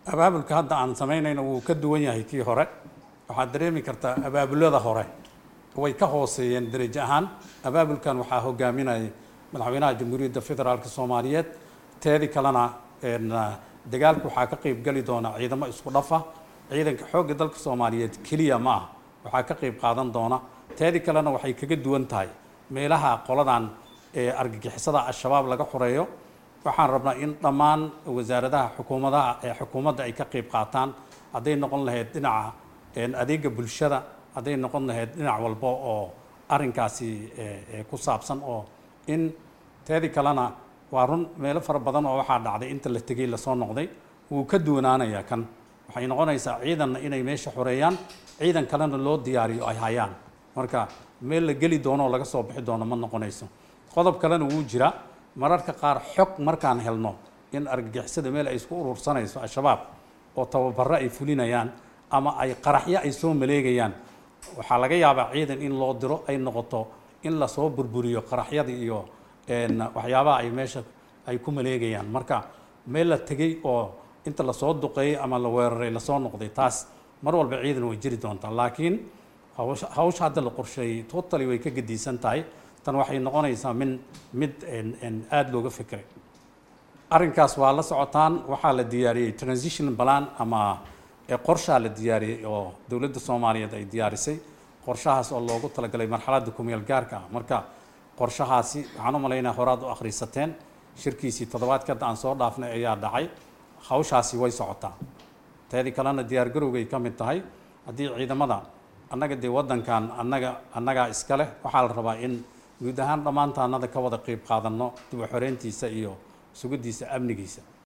abaabulka hadda aan samaynayno wuu ka duwan yahay kii hore waxaad dareemi kartaa abaabulada hore way ka hooseeyeen darajo ahaan abaabulkan waxaa hogaaminayay madaxweynaha jamhuuriyadda federaalk soomaaliyeed teedii kalena dagaalka waxaa ka qeyb geli doona ciidamo isku dhafa ciidanka xoogga dalka soomaaliyeed keliya ma ah waxaa ka qeyb qaadan doona teedii kalena waxay kaga duwan tahay meelaha qoladan argagixisada al-shabaab laga xoreeyo waxaan rabnaa in dhammaan wasaaradaha xukuumadaha ee xukuumadda ay ka qeyb qaataan hadday noqon lahayd dhinaca adeega bulshada hadday noqon lahayd dhinac walba oo arrinkaasi ku saabsan oo in teedii kalena waa run meelo fara badan oo waxaa dhacday inta la tegey lasoo noqday wuu ka duwanaanayaa kan waxay noqonaysaa ciidanna inay meesha xoreeyaan ciidan kalena loo diyaariyo ay hayaan marka meel la geli doono oo laga soo bixi doono ma noqonayso qodob kalena wuu jira mararka qaar xog markaan helno in argagixisada meel ay isku urursanayso al-shabaab oo tababaro ay fulinayaan ama ay qaraxyo ay soo maleegayaan waxaa laga yaabaa ciidan in loo diro ay noqoto in lasoo burburiyo qaraxyada iyo waxyaabaha ay meesha ay ku maleegayaan marka meel la tegey oo inta lasoo duqeeyey ama la weeraray lasoo noqday taas mar walba ciidan way jiri doontaa laakiin hawsha hadda la qorsheeyey totally way ka gediisan tahay tan waxay noqonaysaa min mid aada looga fikiray arrinkaas waa la socotaan waxaa la diyaariyey transition plan ama qorshaa la diyaariyey oo dowladda soomaaliyeed ay diyaarisay qorshahaas oo loogu talagalay marxaladda kumeel gaarka ah marka qorshahaasi waxaan u malaynaa horaad u akhriisateen shirkiisii toddobaadka hadda aan soo dhaafnay ayaa dhacay hawshaasi way socotaa teedii kalena diyaar garowgay ka mid tahay haddii ciidamada annaga dee waddankan annaga annagaa iska leh waxaa la rabaa in guud ahaan dhammaantaanada ka wada qeyb qaadanno dib u xoreyntiisa iyo sugiddiisa amnigiisa